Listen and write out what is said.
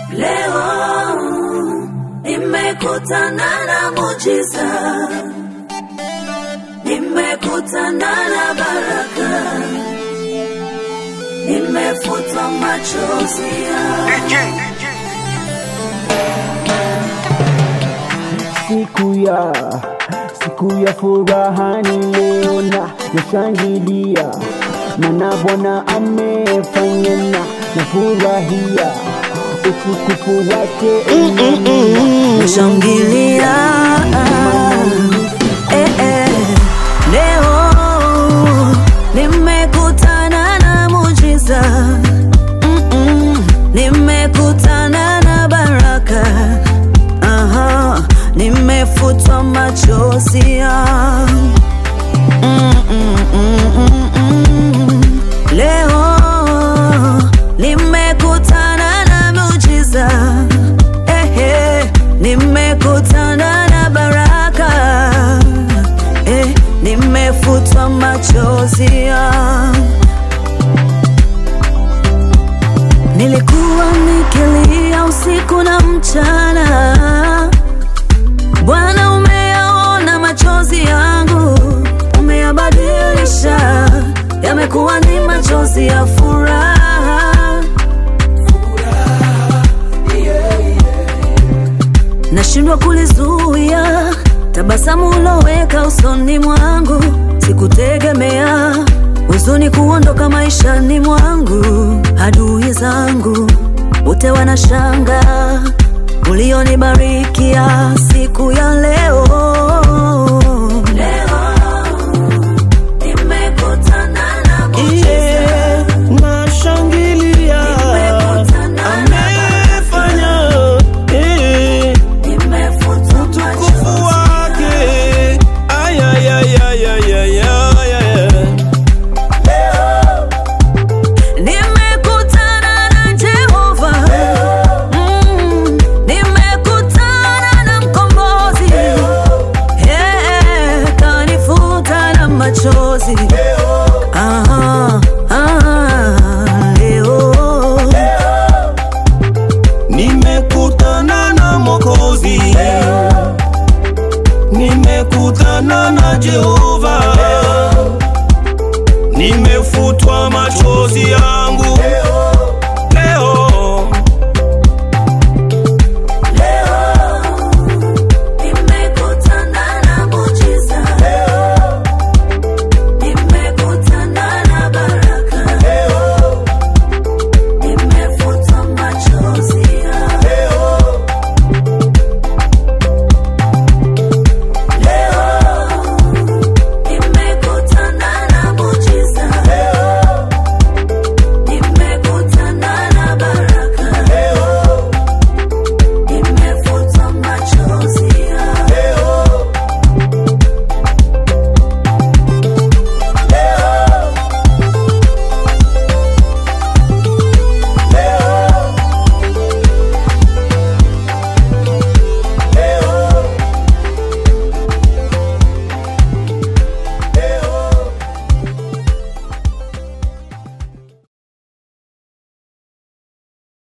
Leo nimekutana na mujiza, nimekutana na baraka, nimefutwa machozi yangu. siku ya siku ya furaha ni leo na nashangilia mana bwana amefanya na nafurahia utukufu wake Nashangilia eh, eh. Leo nimekutana na mujiza Mm-mm. Nimekutana na baraka Aha. Nimefutwa machozi yangu Mm-mm-mm-mm-mm. Leo nimekutana na muujiza Ehe, nimekutana na baraka eh, nimefutwa machozi yangu. Nilikuwa nikilia usiku na mchana, Bwana umeyaona machozi yangu, umeyabadilisha, yamekuwa ni machozi ya furaha. nashindwa kulizuia tabasamu uloweka usoni mwangu, sikutegemea huzuni kuondoka maishani mwangu. Adui zangu wote wanashanga ulionibarikia siku ya leo. Leo nimekutana na Yeah, nashangilia amefanya eh, utukufu wake Ay, ay, ay, ay, ay, ay, ay, ay. Nimekutana na Jehova, mm, nimekutana na mkombozi, yeah, kanifuta na machozi. Aha, aha, leo nimekutana na mokozi nimekutana na jehova nimefutwa machozi yangu